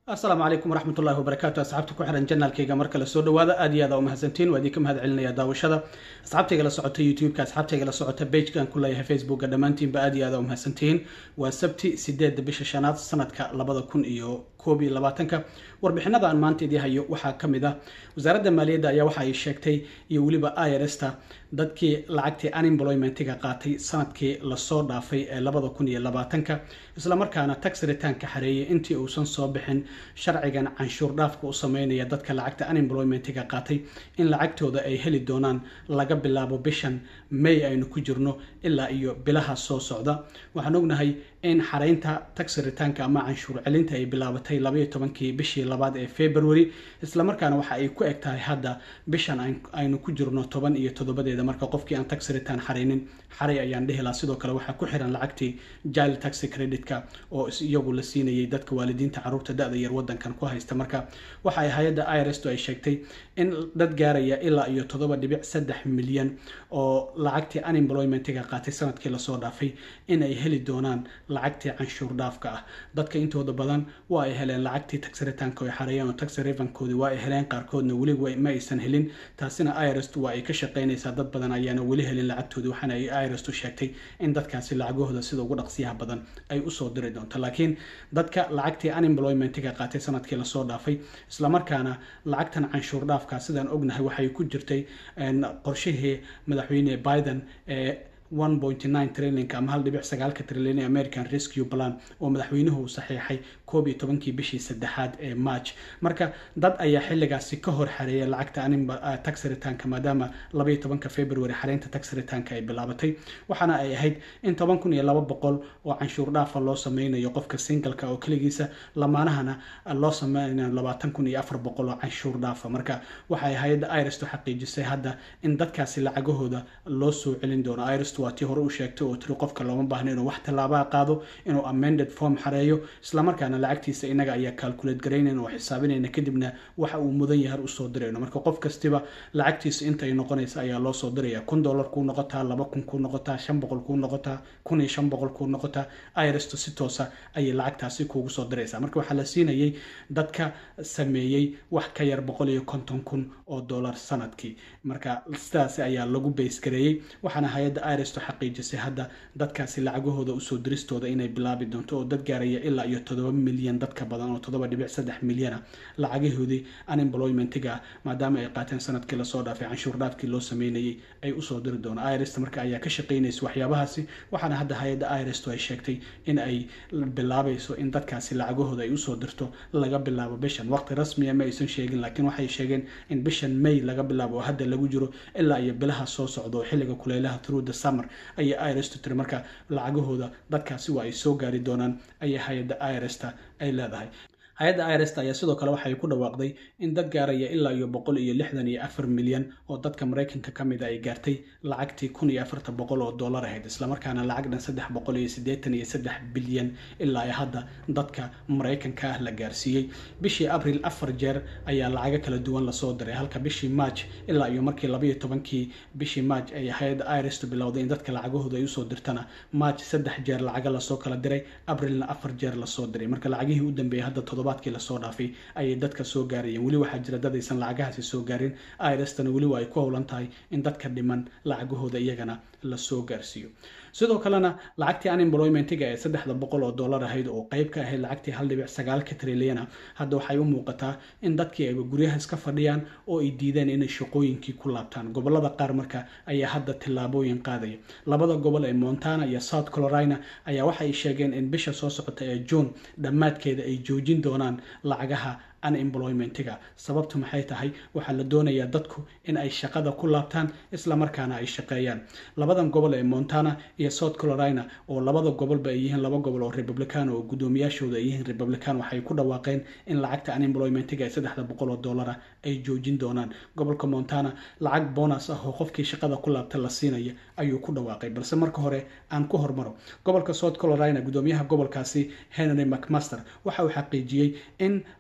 asalaamu calaykum waraxmat ullahi wabarakaatu asxaabta ku xiran janaalkayga mar kale soo dhawaada aad iyo aad aa umahadsantiin waa idinka mahad celinaya daawashada asxaabtayga la socota youtube-ka asxaabtayga la socota bagekan ku leeyahay facebooka dhammaantiinba aad iyo aad aa umahadsantihiin waa sabti sideedda bisha shanaad sanadka labada kun iyo koob iyo labaatanka warbixinada aan maanta idii hayo waxaa ka mid ah wasaaradda maaliyadda ayaa waxa ay sheegtay iyo weliba irsta dadkii lacagtii unemploymentiga qaatay sanadkii lasoo dhaafay ee labada kun iyo labaatanka islamarkaana tax ritaanka xareeyay intii uusan soo bixin sharcigan canshuur dhaafka u sameynaya dadka lacagta unemploymentiga qaatay in lacagtooda ay heli doonaan laga bilaabo bishan may aynu ku jirno ilaa iyo bilaha soo socda waxaan ognahay in xareynta tax ritaanka ama canshuur celinta ay bilaabatay labaiyo tobankii bishii labaad ee february islamarkaana waxa ay ku eg tahay hadda bishan aynu ku jirno toban iyo toddobadeeda marka qofkii aan tax return xareynin xaray ayaan dhihi lahaa sidoo kale waxaa ku xiran lacagtii jile taxi creditka oo iyagu la siinayay dadka waalidiinta caruurta da-da yar wadankan ku haysta marka waxa ay hay-adda irsto ay sheegtay in dad gaaraya ilaa iyo toddoba dhibic saddex milyan oo lacagtii unemploymentiga qaatay sanadkii lasoo dhaafay in ay heli doonaan lacagtii canshuur dhaafka ah dadka intooda badan waa ay heleen lacagtii tax ritaanka ay xareeyeen oo tax revankoodi waa ay heleen qaarkoodna weli ma aysan helin taasina irst waa ay ka shaqeynaysaa dad badan ayaana weli helin lacagtoodi waxaana ay irstu sheegtay in dadkaasi lacagahooda sida ugu dhaqsiyaha badan ay usoo diri doonto laakiin dadka lacagtii unemploymentiga qaatay sanadkii lasoo dhaafay islamarkaana lacagtan canshuur dhaafka sidaan ognahay waxay ku jirtay qorshihii madaxweyne biden ee one point nine trillinka ama hal dhibic sagaalka trilyan ee american rescue plan oo madaxweynuhu uu saxiixay koob iyo tobankii bishii saddexaad ee march marka dad ayaa xilligaasi ka hor xareeya lacagta tax ritaanka maadaama labaiyo tobanka february xareynta tax ritaanka ay bilaabatay waxaana ay ahayd in toban kun iyo laba boqol oo canshuur dhaafa loo sameynayo qofka singalka oo keligiisa lamaanahana loo sameynayo labaatan kun iyo afar boqol oo canshuur dhaafa marka waxay hay-adda irsto xaqiijisay hadda in dadkaasi lacagahooda loo soo celin doono irst waa tii hore u sheegtay oo tiri qofka looma baahna inuu wax tallaabaa qaado inuu amended form xareeyo islamarkaana lacagtiisa inaga ayaa calculate garaynayn oo xisaabinayna kadibna waxa uu mudan yahay usoo dirayno marka qof kastiba lacagtiisa inta ay noqonaysa ayaa loo soo diraya kun dollar kuu noqotaa laba kun kuu noqotaa shan boqol kuu noqotaa kun iyo shan boqol kuu noqotaa irsto si toosa ayay lacagtaasi kuugu soo diraysaa marka waxaa la siinayay dadka sameeyey wax ka yar boqol iyo konton kun oo dollar sanadkii marka sidaasi ayaa lagu baysgareeyey waxaana hay-adda irsto xaqiijisay hadda dadkaasi lacagahooda usoo diristooda inay bilaabi doonto oo dad gaaraya ilaa iyo toddoba milyan dadka badan oo toddoba dhibic saddex milyana lacagahoodii unemploymentiga maadaama ay qaateen sanadkii lasoo dhaafay canshuur dhaafkii loo sameynayay ay usoo diri doona irst marka ayaa ka shaqeynaysa waxyaabahaasi waxaana hadda hay-adda irsto ay sheegtay in ay bilaabayso in dadkaasi lacagahooda ay usoo dirto laga bilaabo bishan waqti rasmiya ma aysan sheegin laakiin waxay sheegeen in bishan may laga bilaabo oo hadda lagu jiro ilaa iyo bilaha soo socda oo xilliga kuleylaha through the summer ayay irsto tiri marka lacagahooda dadkaasi waa ay soo gaari doonaan ayay hay-adda irsta ay leedahay hay-adda irst ayaa sidoo kale waxay ku dhawaaqday in dad gaaraya ilaa iyo boqol iyo lixdan iyo afar milyan oo dadka maraykanka ka mid a ay gaartay lacagtii kun iyo afartan boqol oo dollar ahayd islamarkaana lacag dhan saddex boqol iyo siddeetan iyo saddex bilyan ilaa iyo hadda dadka maraykanka ah la gaarsiiyey bishii abril afar jeer ayaa lacago kala duwan lasoo diray halka bishii march ilaa iyo markii labaiyo tobankii bishii march ay hay-adda irst bilowday in dadka lacagahooda ay usoo dirtana march saddex jeer lacaga lasoo kala diray abrilna afar jeer lasoo diray marka lacagihii u dambeeyay hadda todobaadkii lasoo dhaafay ayay dadka soo gaarayeen weli waxaa jira dad aysan lacagahaasi soo gaarin irstana weli waa ay ku howlan tahay in dadka dhiman lacagahooda iyagana lasoo gaarsiiyo sidoo kalena lacagtii unemploymentiga ee saddexda boqol oo dollar ahayd oo qeyb ka ahayd lacagtii hal dhibic sagaalka trilyana hadda waxay u muuqataa in dadkii ayba guryaha iska fadhiyaan oo ay diideen inay shaqooyinkii ku laabtaan gobolada qaar marka ayaa hadda tillaabooyin qaadaya labada gobol ee montana iyo south carolina ayaa waxay sheegeen in bisha soo socota ee june dhammaadkeeda ay joojin doonaan lacagaha unemploymentiga sababtu maxay tahay waxaa la doonayaa dadku in ay shaqada ku laabtaan islamarkaana ay shaqeeyaan labadan gobol ee montana iyo south carolina oo labada gobolba ay yihiin laba gobol oo republican oo guddoomiyaashooda ay yihiin republican waxay ku dhawaaqeen in lacagta unemploymentiga ee saddexda boqol oo dollara ay joojin doonaan gobolka montana lacag bonus ah oo qofkii shaqada ku laabta la siinaya ayuu ku dhawaaqay balse marka hore aan ku hormaro gobolka south carolina guddoomiyaha gobolkaasi henry mcmaster waxa uu xaqiijiyey in lacagtan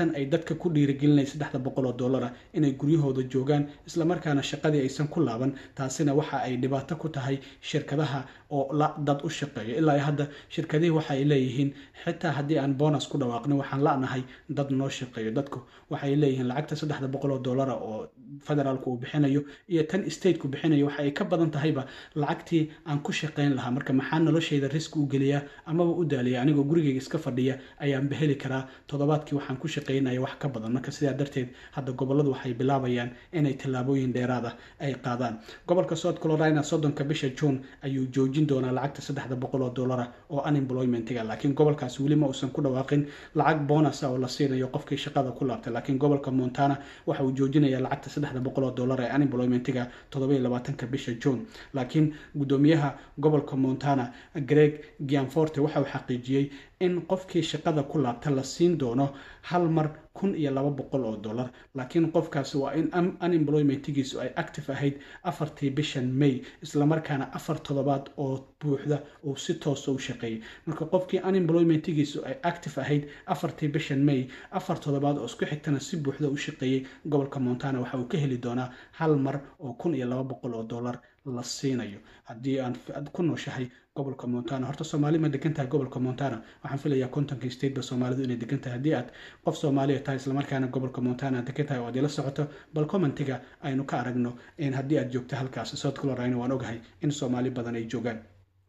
lacagtan ay dadka ku dhiirigelinaya saddexda boqol oo dollara inay guryahooda joogaan islamarkaana shaqadii aysan ku laaban taasina waxa ay dhibaato ku tahay shirkadaha oo dad u shaqeeyo ilaa hadda shirkadihii waxa ay leeyihiin xitaa haddii aan bonus ku dhawaaqno waxaan la'nahay dad noo shaqeeyo dadku waxay leeyihiin lacagta saddexda boqol oo dollara oo federaalku uu bixinayo iyo tan stateku bixinayo waxa ay ka badan tahayba lacagtii aan ku shaqayn lahaa marka maxaa noloshayda riski u geliyaa amaba u daaliya anigoo gurigayga iska fadhiya ayaanba heli karaa toddobaadkii waxaan ku shaqaynaya wax ka badan marka sidaa darteed hadda goboladu waxay bilaabayaan inay tallaabooyin dheeraad ah ay qaadaan gobolka south carolina soddonka bisha june ayuu joojin doonaa lacagta saddexda boqol oo dollara oo unemploymentiga laakiin gobolkaas weli ma uusan ku dhawaaqin lacag bonus ah oo la siinayo qofkii shaqada ku laabtay laakiin gobolka montana waxa uu joojinaya lacagta saddexda boqol oo dollar ee unemploymentiga toddoba labaatanka bisha june laakiin guddoomiyaha gobolka montana greg gianforte waxa uu xaqiijiyey in qofkii shaqada ku laabta la siin doono hal mar kun iyo laba boqol oo dollar laakiin qofkaasi waa in unemploymentigiisu ay active ahayd afartii bishan may islamarkaana afar toddobaad oo buuxda uu si toosa u shaqeeyay marka qofkii unemploymentigiisu ay active ahayd afartii bishan may afar toddobaad oo isku xigtana si buuxda u shaqeeyey gobolka montana waxa uu ka heli doonaa hal mar oo kun iyo laba boqol oo dollar la siinayo haddii aan ku nooshahay gobolka montana horta soomaali ma degan tahay gobolka montana waxaan filayaa kontonka stateba soomaalidu inay degan tahay haddii aad qof soomaaliya tahay islamarkaana gobolka montana aad degan tahay oo aad ila socoto bal commentiga aynu ka aragno in haddii aad joogto halkaas south carolina waan ogahay in soomaali badan ay joogaan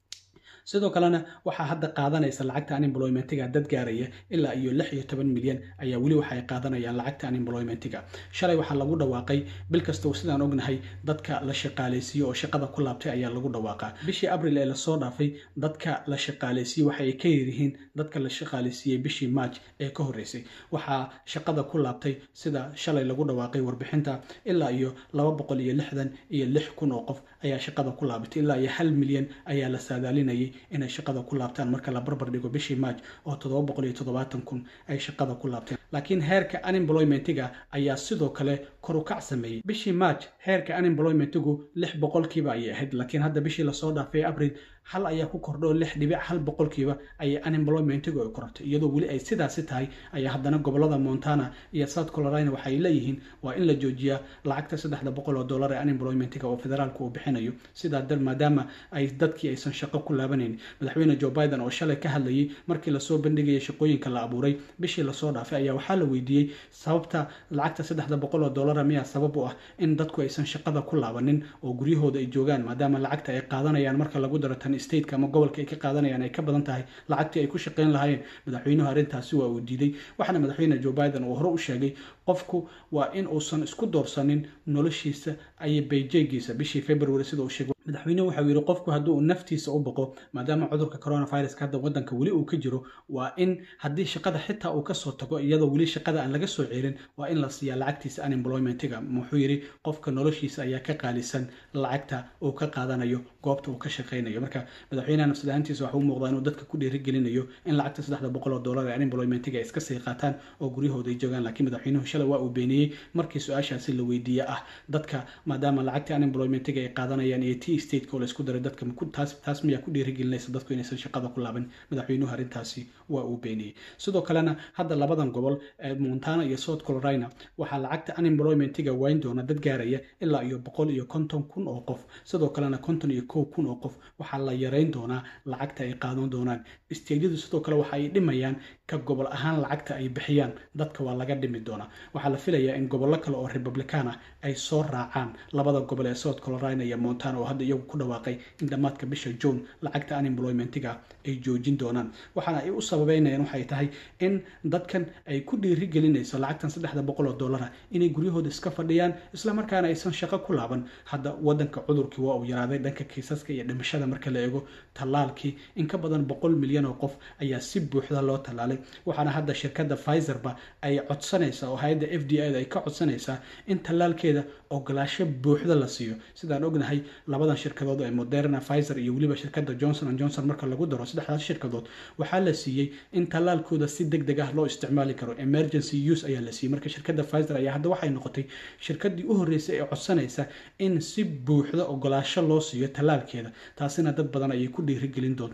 sidoo kalena waxaa hadda qaadanaysa lacagta unemploymentiga dad gaaraya ilaa iyo lix iyo toban milyan ayaa weli waxa ay qaadanayaan lacagta unemploymentiga shalay waxaa lagu dhawaaqay bil kastoo sidaan ognahay dadka la shaqaalaysiiyo oo shaqada ku laabtay ayaa lagu dhawaaqaa bishii abril ee lasoo dhaafay dadka la shaqaalaysiiye waxa ay ka yaryihiin dadka la shaqaalaysiiyey bishii march ee ka horreysay waxaa shaqada ku laabtay sida shalay lagu dhawaaqay warbixinta ilaa iyo laba boqol iyo lixdan iyo lix kun oo qof ayaa shaqada ku laabatay ilaa iyo hal milyan ayaa la saadaalinayay inay shaqada ku laabtaan marka la barbar dhigo bishii march oo toddoba boqol iyo toddobaatan kun ay shaqada ku laabteen laakiin heerka unemploymentiga ayaa sidoo kale kor u kac sameeyey bishii march heerka unemploymentigu lix boqolkiiba ayay ahayd laakiin hadda bishii lasoo dhaafay abril hal ayaa ku kordho lix dhibic hal boqolkiiba ayay unemploymentigu ay korortay iyadoo weli ay sidaasi tahay ayaa haddana gobolada montana iyo south carolina waxay leeyihiin waa in la joojiyaa lacagta saddexda boqol oo dollar ee unemploymentiga oo federaalku uu bixinayo sidaa dar maadaama ay dadkii aysan shaqo ku laabanayn madaxweyne joe biden oo shalay ka hadlayay markii lasoo bandhigaya shaqooyinka la abuuray bishii lasoo dhaafay ayaa waxaa la weydiiyey sababta lacagta saddexda boqol oo dollara miyaa sabab u ah in dadku aysan shaqada ku laabanin oo guryahooda ay joogaan maadaama lacagta ay qaadanayaan marka lagu daro tan stateka ama gobolka ay ka qaadanayaan ay ka badan tahay lacagtii ay ku shaqayn lahaayeen madaxweynuhu arrintaasi waa uu diiday waxaana madaxweyne joe biden uu hore u sheegay qofku waa in uusan isku doorsanin noloshiisa iyo bayjeegiisa bishii february sida uu sheegay madaxweynuhu waxau yidhi qofku haddii uu naftiisa u boqo maadaama cudurka coronaviruska hadda waddanka weli uu ka jiro waa in haddii shaqada xitaa uu kasoo tago iyadoo weli shaqada aan laga soo ceelin waa in la siiyaa lacagtiisa unemploymentiga wuxuu yidhi qofka noloshiisa ayaa ka qaalisan lacagta uu ka qaadanayo goobta uu ka shaqaynayo marka madaxweynaha nafsad ahaantiisa waxa u muuqdaa inuu dadka ku dhiirigelinayo in lacagta saddexda boqol oo dollar ee unemploymentiga ay iska sii qaataan oo guryahooda ay joogaan laakiin madaxweynuhu shalay waa uu beeniyey markii su-aashaasi la weydiiye ah dadka maadaama lacagta unemploymentiga ay qaadanayaan iyo t stateka oo laisku daray dadka taas taas miyaa ku dhiirigelinaysa dadku inaysan shaqada ku laaban madaxweynuhu arrintaasi waa uu beeniyey sidoo kalena hadda labadan gobol ee montana iyo south carolina waxaa lacagta unemploymentiga wayn doona dad gaaraya ilaa iyo boqol iyo konton kun oo qof sidoo kalena konton iyo kow kun oo qof waxaa la yareyn doonaa lacagta ay qaadan doonaan isteedyadu sidoo kale waxa ay dhimayaan ka gobol ahaan lacagta ay bixiyaan dadka waa laga dhimi doonaa waxaa la filayaa in gobollo kale oo republican ah ay soo raacaan labada gobol ee south carolina iyo montana oo hadda iyagu ku dhawaaqay in dhammaadka bisha june lacagta unemploymentiga ay joojin doonaan waxaana ay u sababeynayaan waxay tahay in dadkan ay ku dhiirigelinayso lacagtan saddexda boqol oo dollara inay guryahooda iska fadhiyaan islamarkaana aysan shaqo ku laaban hadda wadanka cudurkii waa uu yaraaday dhanka kiisaska iyo dhimashada marka la eego tallaalkii in ka badan boqol milyan oo qof ayaa si buuxda loo tallaalay waxaana hadda shirkadda pfizerba ay codsanaysaa oo hay-adda f d a da ay ka codsanaysaa in tallaalkeeda ogolaasho buuxda la siiyo sidaan ognahay labadan shirkadood ee moderna pfizer iyo weliba shirkadda johnson and johnson marka lagu daro saddexdaas shirkadood waxaa la siiyey in tallaalkooda si deg deg ah loo isticmaali karo emergency use ayaa la siiyey marka shirkadda pfizer ayaa hadda waxay noqotay shirkaddii u horreysay ee codsanaysa in si buuxda ogolaasho loo siiyo tallaalkeeda taasina dad badan ayay ku dhiirigelin doontaa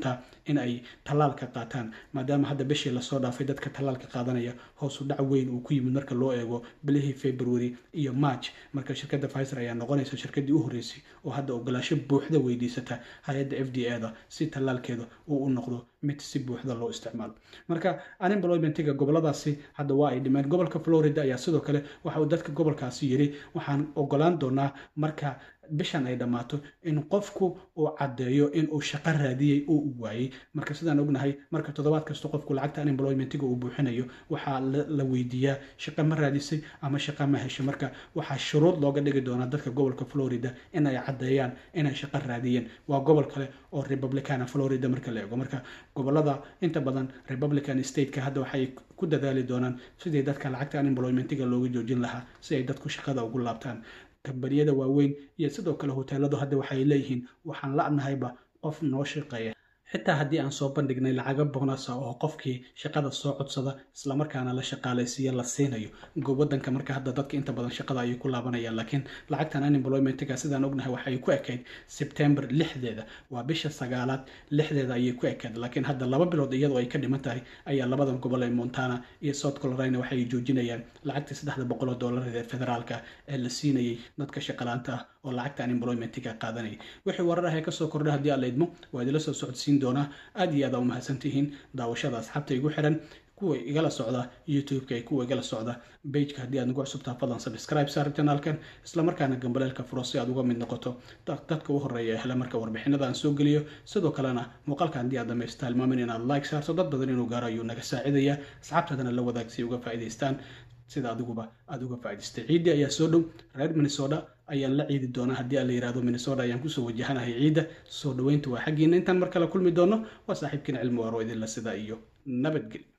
in ay tallaalka qaataan maadaama hadda bishii lasoo dhaafay dadka tallaalka qaadanaya hoosu dhac weyn uu ku yimid marka loo eego bilihii february iyo march marka shirkadda pfizer ayaa noqonaysa shirkaddii u horreysay oo hadda ogolaasho buuxda weydiisata hay-adda f d a da si tallaalkeeda uu u noqdo mid si buuxda loo isticmaalo marka unemploymentiga goboladaasi hadda waa ay dhimeen gobolka florida ayaa sidoo kale waxa uu dadka gobolkaasi yiri waxaan ogolaan doonaa marka bishan ay dhammaato in qofku uu caddeeyo in uu shaqo raadiyey oo uu waayey marka sidaan ognahay marka toddobaad kasta qofku lacagta unemploymentiga uu buuxinayo waxaa la weydiiyaa shaqo ma raadisay ama shaqo ma heshay marka waxaa shuruud looga dhigi doonaa dadka gobolka florida in ay caddeeyaan inay shaqo raadiyeen waa gobol kale oo republicana florida marka la eego marka gobolada inta badan republican stateka hadda waxay ku dadaali doonaan sidii dadka lacagta unemploymentiga looga joojin lahaa si ay dadku shaqada ugu laabtaan kambaniyada waaweyn iyo sidoo kale hoteeladu hadda waxay leeyihiin waxaan la-nahayba qof noo shaqeeya xitaa haddii aan soo bandhignay lacago bonasa oo qofkii shaqada soo codsada islamarkaana la shaqaalaysiiya la siinayo wadanka marka hadda dadka inta badan shaqada ayay ku laabanayaan laakiin lacagtan unemploymentiga sidaan ognahay waxay ku ekayd sebtember lixdeeda waa bisha sagaalaad lixdeeda ayay ku ekayd laakiin hadda laba bilood iyadoo ay ka dhiman tahay ayaa labadan gobol ee montana iyo south carolina waxay joojinayaan lacagtii saddexda boqol oo doolarada ee federaalka ee la siinayay dadka shaqalaanta ah oo lacagta unemploymentiga qaadanayay wixii warar ah ee kasoo kordha haddii aan la idmo waa idinla soo socodsiin doonaa aad iyo aad aa u mahadsantihiin daawashada asxaabta igu xiran kuwa igala socda youtube-ka kuwa igala socda bageka haddii aad nagu cusubtaa fadlan subscribe saar janaalkan islamarkaana gambaleelka furo si aad uga mid noqoto dadka u horeeya ee hele marka warbixinada aan soo geliyo sidoo kalena muuqaalka haddii aad dhamaysta hilmaamin inaad like saarto dad badan inuu gaaro ayuu naga saacidaya asxaabtaadana la wadaag si uga faa'iidaystaan sida adiguba aada uga faa'idaystay ciiddii ayaa soo dhow reer minnesota ayaan la ciidi doonaa haddii aan la yihahdo minnesota ayaan kusoo wajahanahay ciidda soo dhoweynta waa xaggiina intaan mar kale kulmi doono waa saaxiibkiina cilmi waaro idinla sida iyo nabadgelyo